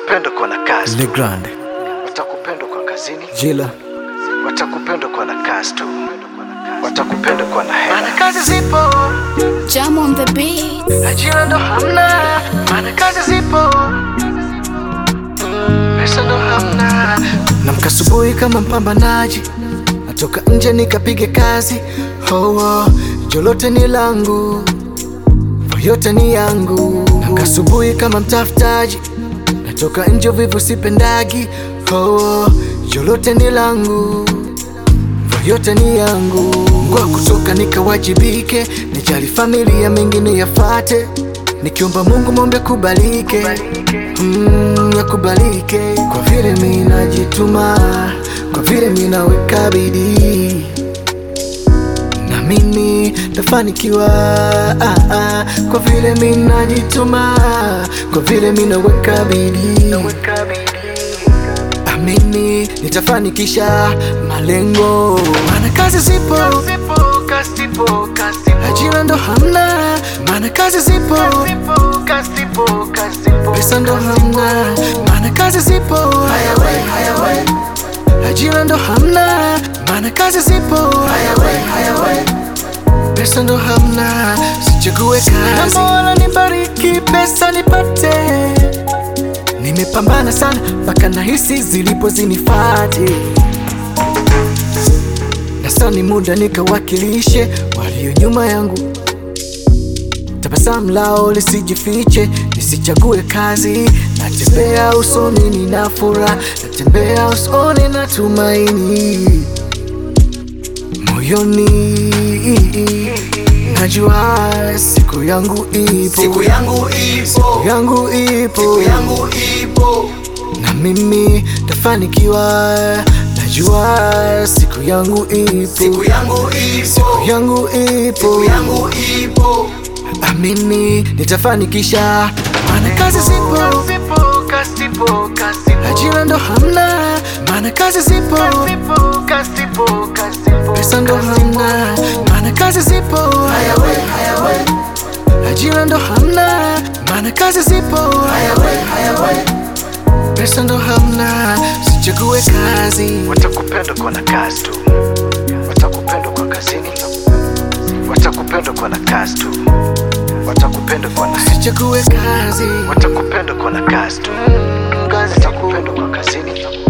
Watakupenda kwa na kazi Le tu, Grande, watakupenda kwa kazini, Jila, watakupenda kwa na kazi tu, watakupenda kwa na hela. Maana kazi zipo, Jam on the beat. ajira ndo hamna. Maana kazi zipo, pesa ndo hamna. namka asubuhi kama mpambanaji, natoka nje nikapige kazi. Oh, oh, jolote ni langu, yote ni yangu. Namka asubuhi kama mtafutaji, natoka nje vivu sipendagi. Oh, oh, jolote ni langu yote ni yangu. Ngwa kutoka nikawajibike, nijali familia, mengine yafate. Nikiomba Mungu mombe kubalike, mm, yakubalike. Kwa vile mi najituma, kwa vile mi naweka bidii na mimi tafanikiwa ah, ah, kwa vile mi najituma, kwa vile mi naweka bidii amini nitafanikisha malengo, maana kazi zipo, ajira ndo hamna, maana kazi zipo, pesa ndo hamna, maana kazi zipo, ajira ndo hamna, maana kazi zipo, pesa ndo hamna, sichague kazi, Mola nibariki, pesa nipate Nimepambana sana mpaka nahisi zilipo zinifate, na sasa ni muda nikawakilishe walio nyuma yangu. Tabasamu lao lisijifiche, nisichague kazi. Natembea usoni nina furaha, natembea usoni na tumaini moyoni. Najua siku yangu ipo, Siku yangu ipo, yangu ipo, siku yangu ipo, na mimi tafanikiwa. Najua siku yangu ipo, siku yangu ipo, yangu ipo, siku yangu ipo. amini nitafanikisha, maana kazi zipo, ajira ndo hamna, maana kazi zipo, pesa ndo hamna, maana kazi zipo, Hayawe, hayawe, ajira ndo hamna, maana kazi zipo, hayawe, hayawe. pesa ndo hamna, sichague kazi. Watakupenda kwa na kazi tu, watakupenda kwa kazini, watakupenda kwa na kazi tu, watakupenda kwa na Sichague kazi, watakupenda kwa na kazi tu, watakupenda kwa kazini,